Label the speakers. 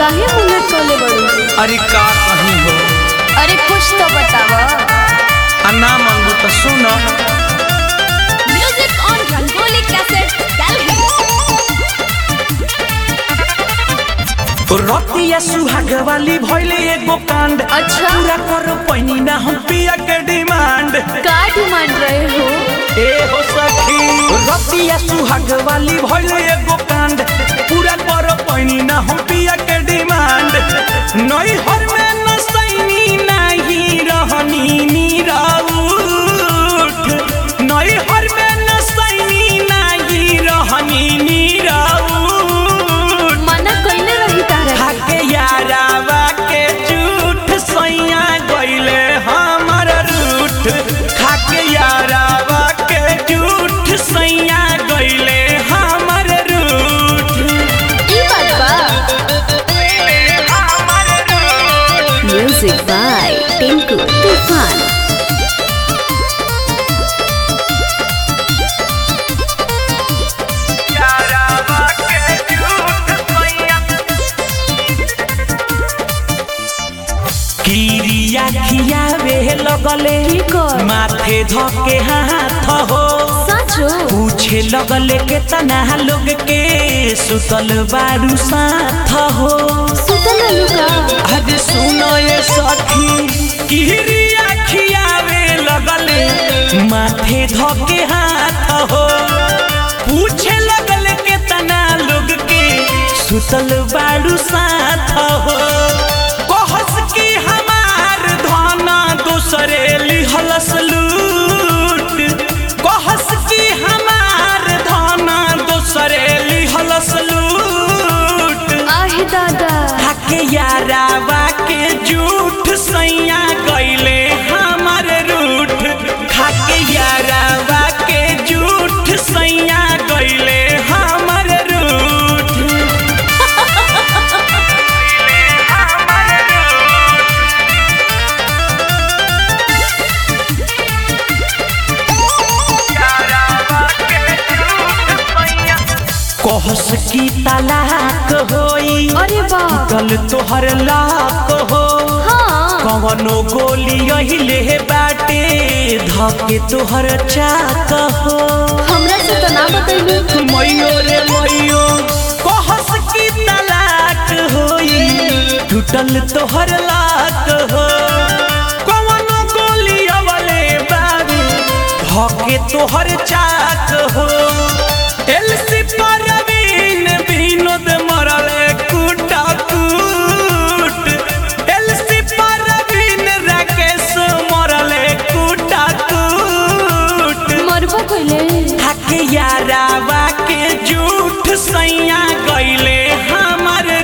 Speaker 1: काहे मुंह लटकले बड़ू
Speaker 2: अरे का कहीं हो
Speaker 1: अरे कुछ तो बतावा
Speaker 2: आ ना मांगू तो सुनो
Speaker 1: music on Rangoli cassette Delhi
Speaker 2: रतिया सुहाग वाली भइले एगो कांड
Speaker 1: अच्छा।
Speaker 2: पूरा करो पैनी ना हम पिया के डिमांड
Speaker 1: का डिमांड रहे हो
Speaker 2: ए हो सखी रतिया सुहाग वाली भइले एगो कांड पूरा करो पैनी ना हम पिया के डिमांड नई हर में नसैनी नाही रहनी नीराउठ नई हर में नसैनी नाही रहनी नीराउठ
Speaker 1: मना कइले रही तारा
Speaker 2: खाके यारावा के झूठ सैया गइले हमर रूठ खाके यारावा के झूठ सैया गइले हमर रूठ
Speaker 1: ई बात बा
Speaker 2: हमर रूठ
Speaker 1: म्यूजिक बाय टिंकू तूफान
Speaker 2: यारावा के झूठ सैया किरिया खियावे लगले
Speaker 1: की कर?
Speaker 2: माथे धके हाथ हो
Speaker 1: सचो
Speaker 2: पूछे लगले के तना लोग के सुतल बारू साथ हो
Speaker 1: सुतल लुका
Speaker 2: आज सुनो ये सखी किरिया खियावे लगले माथे धके हाथ हो पूछे लगले के तना लोग के सुतल बारू साथ हो कहस की हमार धना दूसरे लिहलस लूट कहस की हमार धना दूसरे लिहलस लूट
Speaker 1: आहे दादा
Speaker 2: खाके यारावा के झूठ सैया गइले हमर रूठ खाके यारावा के झूठ सैया गइले हमर रूठ कहस की तलाक होई
Speaker 1: अरे बा
Speaker 2: कल तोहर लाक हो
Speaker 1: हाँ
Speaker 2: कवनो गोली अहिले बाटे धके तोहर चाक हो
Speaker 1: हमरा से तो ना बतैलू
Speaker 2: मैयो रे मैयो कहस की तलाक होई टूटल तोहर लाक हो कवनो गोली अवले बाबे धके तोहर चाक हो एलसी परवीन विनोद मरले कुटा कूट एलसी परवीन राकेश मरले कुटा कूट
Speaker 1: मरबो कइले
Speaker 2: हके यारावा के झूठ सैया गइले हमर